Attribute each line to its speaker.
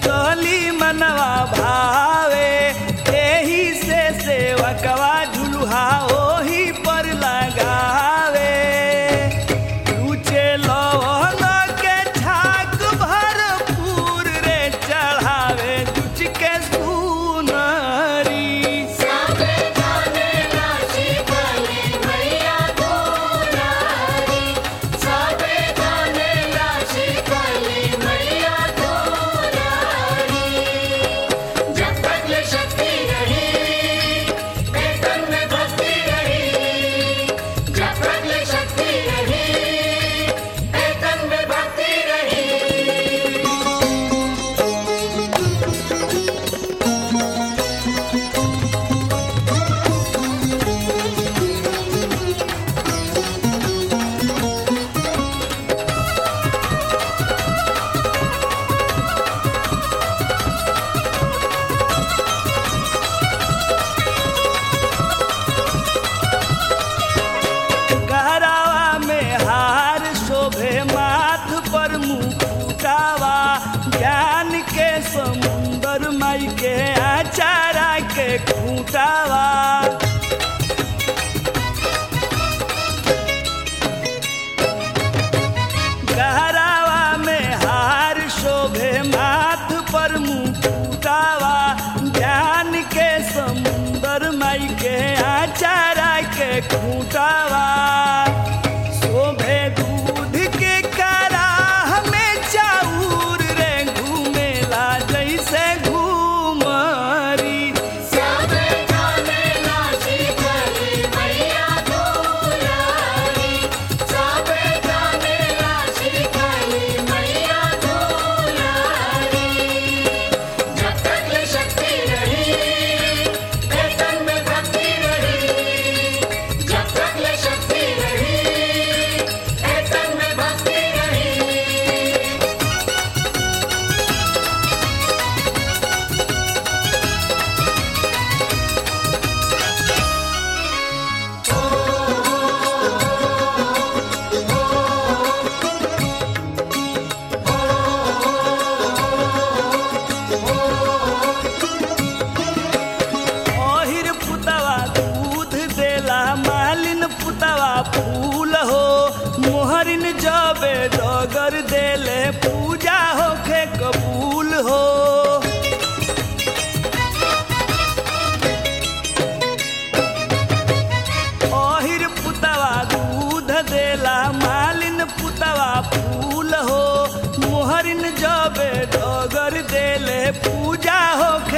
Speaker 1: शीतली मनवा भावे एही से सेवकवा झुलुहा ओही पर लगावे रुचे लवंग के छाक भरपूर रे चढ़ावे दुच के सुनरी
Speaker 2: सबे जाने राशि कली मैया दुलारी सबे जाने राशि कली मैया दुलारी जब तक ये शक्ति रही वेतन में भक्ति रही जब तक ये शक्ति रही वेतन में भक्ति रही
Speaker 1: गहरावा में हार शोभे माथ पर मुकुटावा ज्ञान के समुंदर माई के आचारा के खूटावा गहरावा में हार शोभे माथ पर मुकुटावा ज्ञान के समुंदर माई के आचारा के खूटावा शोभे दूध के कराह में चाउर रे घूमेला जैसे घूमरी
Speaker 2: सबे जाने राशि कली मैया दुलारी सबे जाने राशि कली मैया दुलारी जब तक ये शक्ति रही वेतन में भक्ति रही जब तक ये शक्ति रही वेतन में भक्ति रही
Speaker 1: ओहिर पुतवा दूध देला मालिन पुतवा फूल हो मोहरिन जबे डगर देले पूजा होखे कबूल हो ओहिर पुतवा दूध देला मालिन पुतवा फूल हो मोहरिन जबे डगर देले पूजा होखे